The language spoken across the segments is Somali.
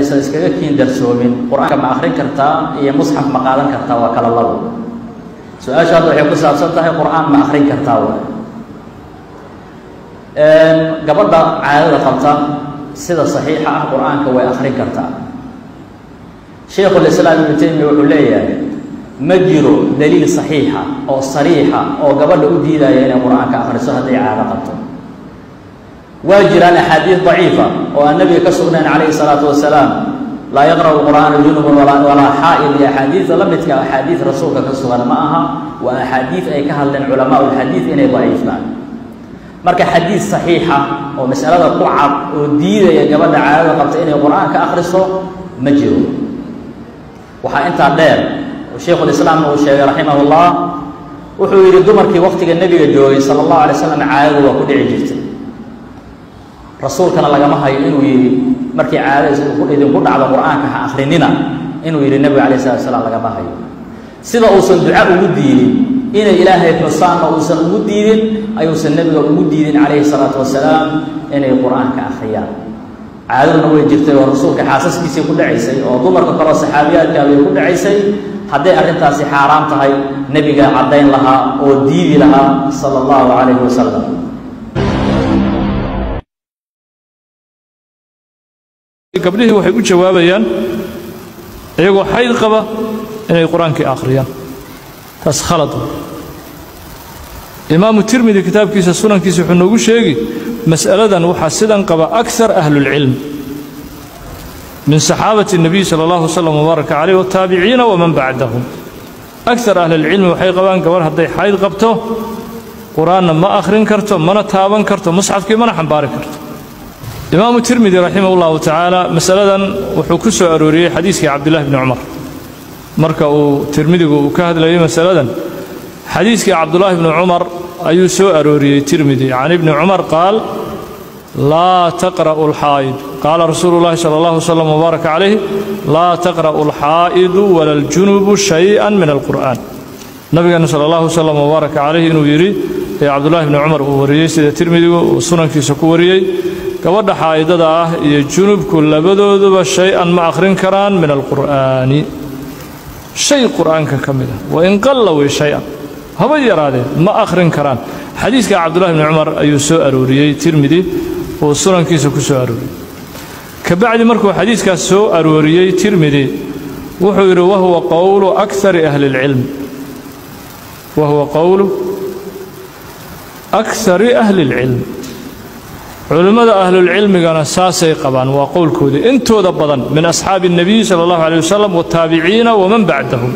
aysan iskaga kiin darsoomin qur-aanka ma akhrin kartaa iyo musxaf ma qaadan kartaa waa kala labo su-aashaad waxay ku saabsan tahay qur-aan ma akhrin kartaa wa gabadha caadada qabta sida saxiixa ah qur-aanka way akhrin kartaa shaykhulislaam ibnu taymiya wuxuu leeyahay ma jiro daliil saxiixa oo sariixa oo gabadha u diidaya inay qur-aanka akhriso hadday caado qabto waa jiraan axaadiid daciifa oo aan nabiga ka sugnayn calayhi salaatu wasalaam laa yaqra'u qur'aana junubun walaa xaa'id iyo axaadiida la midka axaadiid rasuulka ka sugan ma aha waa axaadiid ay ka hadleen culamaa ulxadiid inay daciifaan marka xadiid saxiixa oo masalada ku cad oo diidaya gabadha caadada qabta inay qur-aanka akhriso ma jiro waxaa intaa dheer shaykhulislaamna uu sheegay raximah ullah wuxuu yidhi dumarkii waktiga nebiga joogay sala allahu alay slam caadadu waa ku dhici jirtay rasuulkana lagama hayo inuu yidhi markii caadada idinku dhacdo qur-aanka ha akhrinina inuu yidhi nebiga alayh salatu salaam lagama hayo sida uusan duca ugu diidin inay ilaahay xusaanna uusan ugu diidin ayuusan nebiga ugu diidin calayhi salaatu wasalaam inay qur-aanka akhriyaan caadaduna way jirtay oo rasuulka xaasaskiisii ku dhacaysay oo dumarka kaloo saxaabiyaadkaabay ku dhacaysay hadday arrintaasi xaaraam tahay nebiga caddayn lahaa oo diidi lahaa sala allahu calayhi wasalam gabdhihii waxay u jawaabayaan iyagoo xayd qaba inay qur-aankii akhriyaan taas khalad imaamu tirmidi kitaabkiisa sunankiisa wuxuu noogu sheegi mas'aladan waxaa sidan qaba akar ahlulcilm min saxaabati الnabiy salى اllahu wslm wbaaraka calayh wataabiciina waman bacdahum akar ahlilcilmi waxay qabaan gabarh hadday xayd qabto qur-aanna ma akhrin karto mana taaban karto musxafkii mana xambaari karto imaamu tirmidi raximah اllahu tacaala masaladan wuxuu ku soo arooriyey xadiiskii cabdillahi bni cumar marka uu tirmidigu uu ka hadlayay masaladan xadiiskii cabdullaahi bni cumar ayuu soo arooriyey tirmidi can ibni cumar qaal laa taqra'u alxaa'id qaala rasuulu llahi sala allahu wslam wbaaraka calayh laa taqra'u alxaa'idu wala aljunubu shay-an min alqur'aan nabigeena sala allahu wslam wbaaraka calayh inuu yidhi ee cabdullahi bni cumar uu wariyey sida tirmidigu uu sunankiisa ku wariyey gabadha xaa'idada ah iyo junubku labadooduba shay-an ma akhrin karaan min alqur'aani shay qur'aanka ka mid ah wain qalla wey shay-an haba yaraadee ma akhrin karaan xadiiska cabdullahi bni cumar ayuu soo arooriyey tirmidi uu sunankiisa ku soo arooriyey ka bacdi markuu xadiiskaas soo arooriyey tirmidi wuxuu yidhi wahuwa qowlu akari ahli اlcilm wahuwa qowlu akari ahli اlcilm culimmada ahlulcilmigana saasay qabaan waa qowlkoodii intooda badan min asxaabi الnabiy salى اllahu alيه wasalam wاtaabiciina waman bacdahum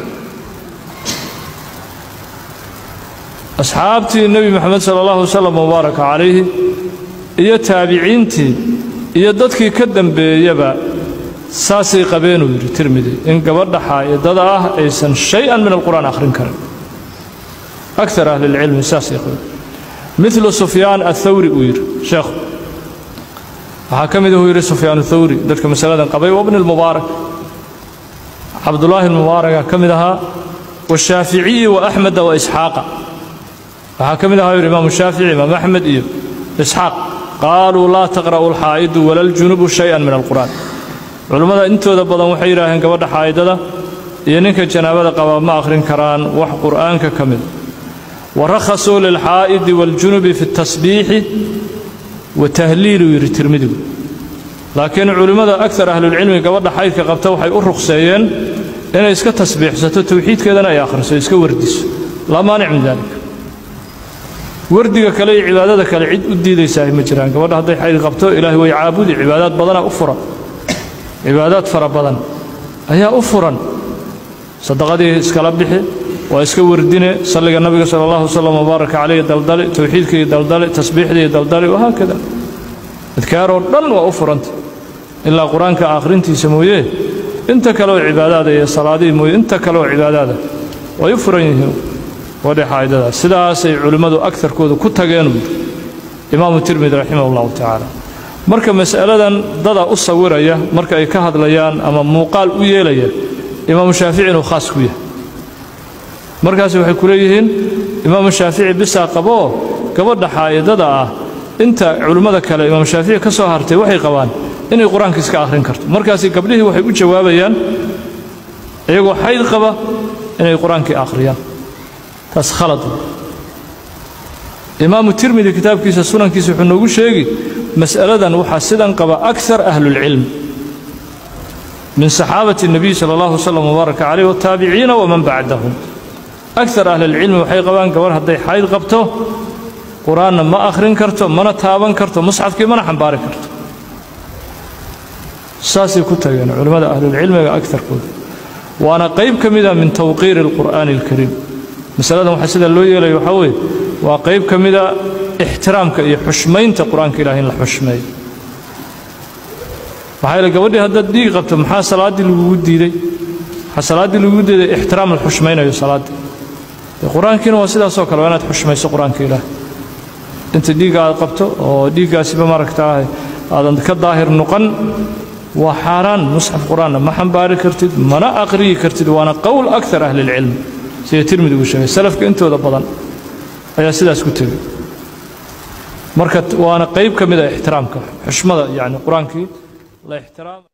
asxaabtii nebi moxamed sala allahu wasalam mubaaraka calayhi iyo taabiciintii iyo dadkii ka dembeeyaba saasay qabeenuu yidhi tirmidi in gabadha xaa'idada ah aysan shay-an min alqur'aan akhrin karin akar ahlilcilmi saasay qabeen milu sufyaan athawri uu yidhi sheekhu waxaa ka mid ahuu yidhi sufyaan athawri dadka masaladan qabay wabni lmubaarak cabdullaahi lmubaaraka ka mid ahaa washaaficiyi wa axmeda wa isxaaqa waxaa ka mid ahaa yidhi imaamu shaafici imaam axmed iyo isxaaq qaaluu laa taqra'u alxaa'idu wala aljunubu shay-an min alqur'aan culummada intooda badan waxay yidhaaheen gabadha xaa'idada iyo ninka janaabada qabaa ma akhrin karaan wax qur'aanka ka mida warakhasuu lilxaa'idi waaljunubi fi اtasbiixi wa tahliiluu yidhi tirmidigu laakiin culimmada akar ahlulcilmi gabadha xaydka qabta waxay u ruqseeyeen inay iska tasbiixsato towxiidkeedana ay akhriso iska wardiso laa maanic min dalik wardiga kale iyo cibaadada kale cid u diidaysaa ma jiraan gabadha hadday xayd qabto ilaahay way caabudi cibaadaad badanaa u furan cibaadaad fara badan ayaa u furan sadaqadii iskala bixi waa iska wardine salliga nabiga sala allahu wasalam wbaaraka calayhi daldali towxiidkii daldali tasbiixdii daldali wahaakada adkaaroo dhan waa u furanta ilaa qur-aanka akhrintiisa mooye inta kaleoo cibaadaada iyo salaadihii mooye inta kaleoo cibaadaada way u furan yihiin wadhe xaa'idadaas sidaasay culimmadu agarkooda ku tageenuu yidhi imaamu tirmidi raximah allahu tacaala marka mas'aladan dada u sawiraya marka ay ka hadlayaan ama muuqaal u yeelaya imaamu shaafici inuu khaas ku yahay markaas waxay ku leeyihiin imaamu shaafici bisaa qaboo gabadha xaa'idada ah inta culimmada kale imaamu shaafici ka soo hartay waxay qabaan inay qur-aanka iska akhrin karto markaasi gabdhihii waxay u jawaabayaan iyagoo xayd qaba inay qur-aankii akhriyaan taas khalad imaamu tirmidi kitaabkiisa sunankiisa wuxuu noogu sheegi mas'aladan waxaa sidan qaba akar ahlulcilm min saxaabati الnabiy salى اllahu wslam wbaaraka calayh wataabiciina waman bacdahum akar ahlilcilmi waxay qabaan gabarh hadday xayd qabto qur-aanna ma akhrin karto mana taaban karto musxafkii mana xambaari karto saasay ku tageen culimmada ahlulcilmiga agarkooda waana qayb ka mida min tawqiiri اlqur'aani اlkariim masaladan waxaa sida loo yeelaya waxaa weeye waa qayb ka mida ixtiraamka iyo xushmaynta qur-aanka ilahi in la xushmeeyo maxaa yeele gabadhii haddaad dhiig qabto maxaa salaaddii lagugu diiday waxaa salaaddii lagugu diiday ixtiraam la xushmaynayo salaaddii dee qur-aankiina waa sidaasoo kale waa inaad xushmayso qur-aanka ilaah inta dhiigga aad qabto oo dhiiggaasiba maaragtaa aadan ka daahir noqon waa xaaraan musxaf qur-aanna ma xambaari kartid mana aqriyi kartid waana qowl akar ahlilcilm sida tirmidi uu sheegay salafka intooda badan ayaa sidaas ku tegey marka waana qayb ka mida ixtiraamka xushmada yani qur-aankii la ixtiraam